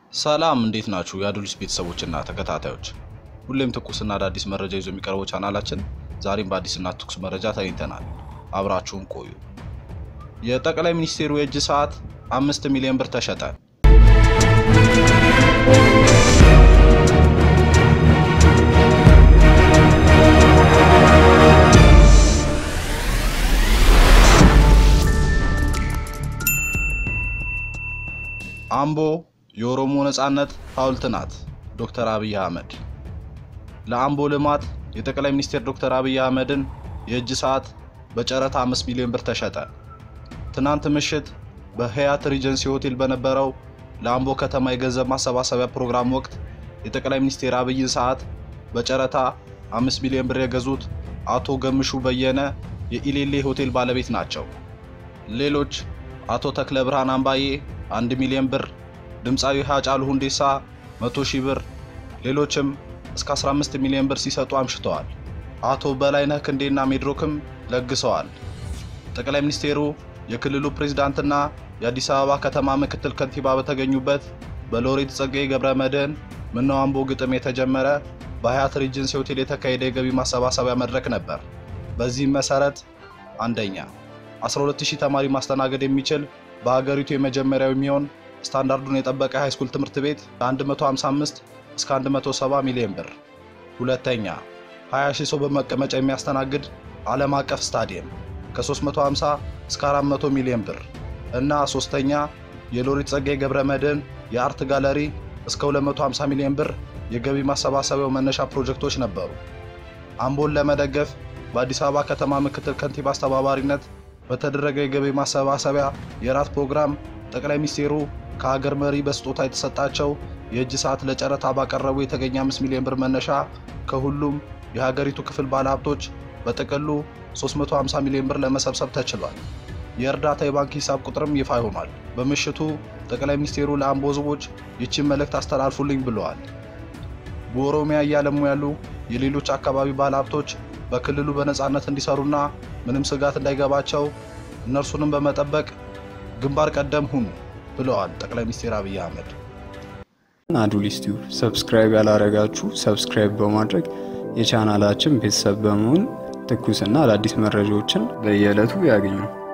ሰላም እንዴት ናችሁ? የአዱሊስ ቤተሰቦችና ተከታታዮች፣ ሁሌም ትኩስና አዳዲስ መረጃ ይዞ የሚቀርበው ቻናላችን ዛሬም በአዲስና ትኩስ መረጃ ተገኝተናል። አብራችሁን ቆዩ። የጠቅላይ ሚኒስቴሩ የእጅ ሰዓት አምስት ሚሊዮን ብር ተሸጠ። አምቦ የኦሮሞ ነጻነት ሐውልት ናት። ዶክተር አብይ አህመድ ለአምቦ ልማት የጠቅላይ ሚኒስትር ዶክተር አብይ አህመድን የእጅ ሰዓት በጨረታ 5 ሚሊዮን ብር ተሸጠ። ትናንት ምሽት በህያት ሪጀንሲ ሆቴል በነበረው ለአምቦ ከተማ የገንዘብ ማሰባሰቢያ ፕሮግራም ወቅት የጠቅላይ ሚኒስትር አብይን ሰዓት በጨረታ 5 ሚሊዮን ብር የገዙት አቶ ገምሹ በየነ የኢሌሌ ሆቴል ባለቤት ናቸው። ሌሎች አቶ ተክለ ብርሃን አምባዬ 1 ሚሊዮን ብር፣ ድምፃዊ ሃጫሉ ሁንዴሳ 100 ሺህ ብር፣ ሌሎችም እስከ 15 ሚሊዮን ብር ሲሰጡ አምሽተዋል። አቶ በላይነህ ክንዴና ሜድሮክም ለግሰዋል። ጠቅላይ ሚኒስቴሩ የክልሉ ፕሬዝዳንትና የአዲስ አበባ ከተማ ምክትል ከንቲባ በተገኙበት በሎሬት ጸጋዬ ገብረ መድህን ምነው አምቦ ግጥም የተጀመረ በሀያት ሪጀንሲ ሆቴል የተካሄደ የገቢ ማሰባሰቢያ መድረክ ነበር። በዚህም መሰረት አንደኛ 12000 ተማሪ ማስተናገድ የሚችል በሀገሪቱ የመጀመሪያው የሚሆን ስታንዳርዱን የጠበቀ ሃይስኩል ትምህርት ቤት ከ155 እስከ 170 ሚሊዮን ብር። ሁለተኛ 20 ሺህ ሰው በመቀመጫ የሚያስተናግድ ዓለም አቀፍ ስታዲየም ከ350 እስከ 400 ሚሊዮን ብር እና ሶስተኛ የሎሬት ጸጋዬ ገብረ መድህን የአርት ጋለሪ እስከ 250 ሚሊዮን ብር የገቢ ማሰባሰቢያው መነሻ ፕሮጀክቶች ነበሩ። አምቦን ለመደገፍ በአዲስ አበባ ከተማ ምክትል ከንቲባ አስተባባሪነት በተደረገ የገቢ ማሰባሰቢያ የራት ፕሮግራም ጠቅላይ ሚኒስቴሩ ከሀገር መሪ በስጦታ የተሰጣቸው የእጅ ሰዓት ለጨረታ ባቀረቡ የተገኘ 5 ሚሊዮን ብር መነሻ ከሁሉም የሀገሪቱ ክፍል ባለሀብቶች በጥቅሉ 350 ሚሊዮን ብር ለመሰብሰብ ተችሏል። የእርዳታ የባንክ ሂሳብ ቁጥርም ይፋ ሆኗል። በምሽቱ ጠቅላይ ሚኒስቴሩ ለአምቦ ሕዝቦች ይችን መልእክት አስተላልፉልኝ ብለዋል። በኦሮሚያ እያለሙ ያሉ የሌሎች አካባቢ ባለሀብቶች በክልሉ በነፃነት እንዲሰሩና ምንም ስጋት እንዳይገባቸው እነርሱንም በመጠበቅ ግንባር ቀደም ሁኑ ብለዋል ጠቅላይ ሚኒስትር አብይ አህመድ። አዱሊስ ቲዩብ ሰብስክራይብ ያላረጋችሁ ሰብስክራይብ በማድረግ የቻናላችን ቤተሰብ በመሆን ትኩስና አዳዲስ መረጃዎችን በየዕለቱ ያገኙ።